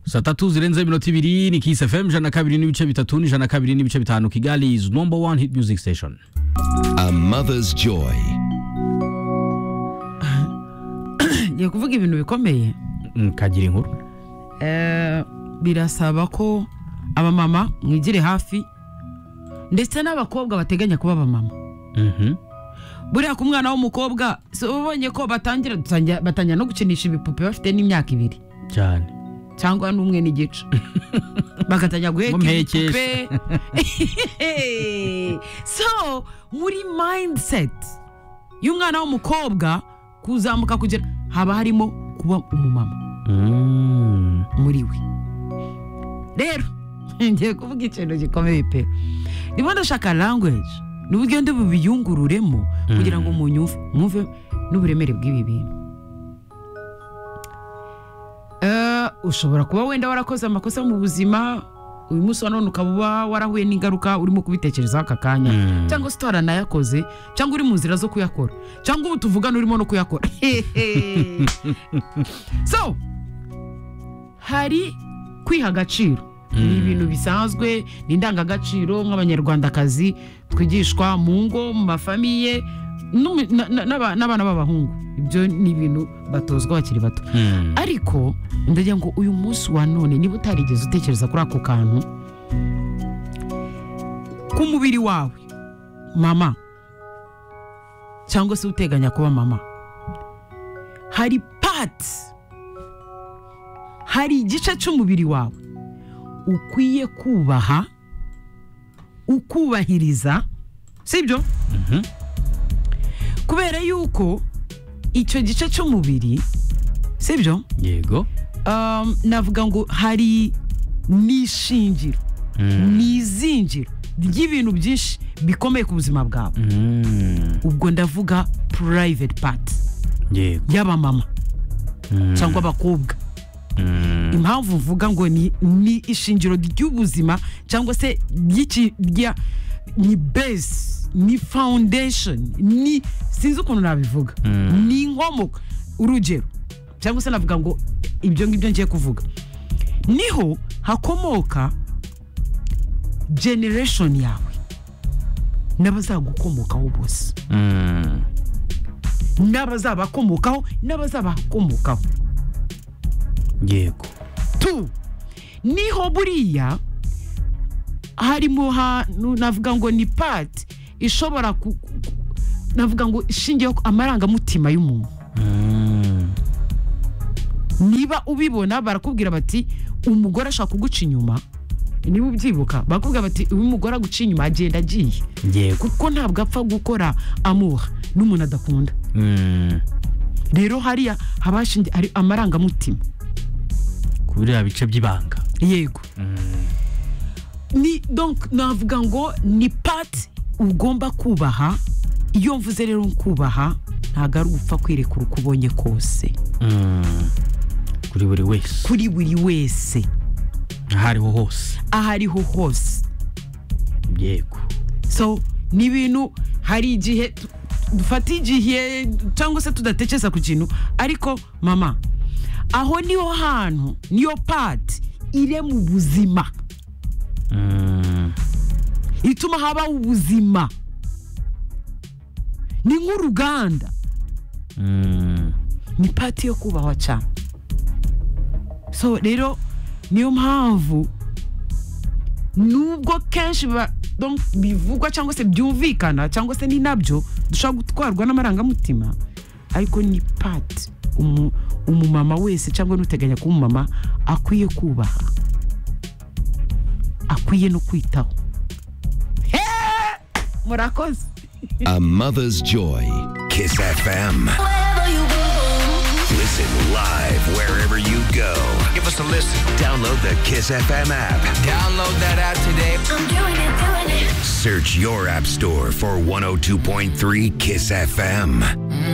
saa tatu zirenze iminota ibiri ni kisi fm ijana na kabiri n'ibice bitatu n'ijana na kabiri n'ibice bitanu kigali is number one hit music station A mother's joy. ngiye kuvuga ibintu bikomeye Mm, kagira inkuru Eh, birasaba ko abamama mwigire hafi ndetse n'abakobwa bateganya kuba abamama Mhm. buriya ku mwana w'umukobwa si uba ubonye ko batangira dutangira- batangira no gukinisha ibipupe bafite n'imyaka ibiri cyane cyangwa n'umwe n'igice bagatangira guheka Mumpekeshe. ibipupe so muri mindset y'umwana w'umukobwa kuzamuka kugera haba harimo kuba umumama Mm. muri we rero ngiye kuvuga ikintu gikomeye pe ndimo ndashaka language n'ubugende bubiyungururemo kugira ngo munyumve mwumve n'uburemere bw'ibi bintu Eh, ushobora kuba wenda warakoze amakosa mu buzima uyu munsi wa none ukaba uba warahuye n'ingaruka urimo kubitekerezaho aka kanya Mm. cyangwa se utaranayakoze cyangwa uri mu nzira zo kuyakora cyangwa ubu tuvugana urimo no kuyakora so hari kwiha agaciro ni ibintu bisanzwe ni indangagaciro nk'abanyarwandakazi twigishwa mu ngo mu mafamiye n'umu- na- na- n'aba- n'abana b'abahungu ibyo ni ibintu batozwa bakiri bato Mm. ariko ndagira ngo uyu munsi wa none niba utarigeze utekereza kuri ako kantu ku mubiri wawe mama cyangwa se uteganya kuba mama hari pati hari igice cy'umubiri wawe ukwiye kubaha ukubahiriza sibyo kubera yuko icyo gice cy'umubiri sibyo yego um, navuga ngo hari n'ishingiro ni izingiro ry'ibintu byinshi bikomeye ku buzima bwawe Mm. ubwo ndavuga private part yego y'abamama cyangwa abakobwa impamvu mvuga ngo ni, ni ishingiro ry'ubuzima cyangwa se ry'iki- rya ni base ni foundation ni sinzi ukuntu nabivuga ni inkomoko urugero cyangwa se navuga ngo ibyo ngibyo ngiye kuvuga niho hakomoka generation yawe n'abazagukomokaho bose Mm. n'abazabakomokaho n'abazabakomokaho yego tu niho buriya hari mu hantu navuga ngo ni pati ishobora ku ku- ku- navuga ngo ishingiyeho ku amarangamutima y'umuntu Mm. niba ubibona barakubwira bati umugore ashaka kuguca inyuma niba ubyibuka barakubwira bati uyu mugore aguca inyuma agenda agiye yego kuko ntabwo apfa gukora amuha n'umuntu adakunda Mm. rero hariya haba hashingiye hari amarangamutima kuri biriya bice by'ibanga yego ni donc navuga ngo ni pati ugomba kubaha iyo mvuze rero kubaha ntabwo ari ugupfa kwirekura uko ubonye kose Mm. kuri buri wese kuri buri wese aho ariho hose aho ariho hose yego so ni ibintu hari igihe tu- dufata igihe cyangwa se tudatekereza ku kintu ariko mama aho niho hantu niyo pati irema ubuzima Mm. ituma habaho ubuzima ni nk'uruganda Mm. ni pati yo kubahwa cyane so rero niyo mpamvu nubwo kenshi ba- donc bivugwa cyangwa se byumvikana cyangwa se ni nabyo dushobora gutwarwa n'amarangamutima ariko ni pati umu- umumama wese cyangwa n'uteganya kuba umumama akwiye kubaha akwiye no kwitaho Eh! murakoze A mother's joy. Kiss FM. Listen live wherever you go. Give us a listen. Download the Kiss FM app. Download that app today. I'm doing it, doing it. Search your app store for 102.3 Kiss FM.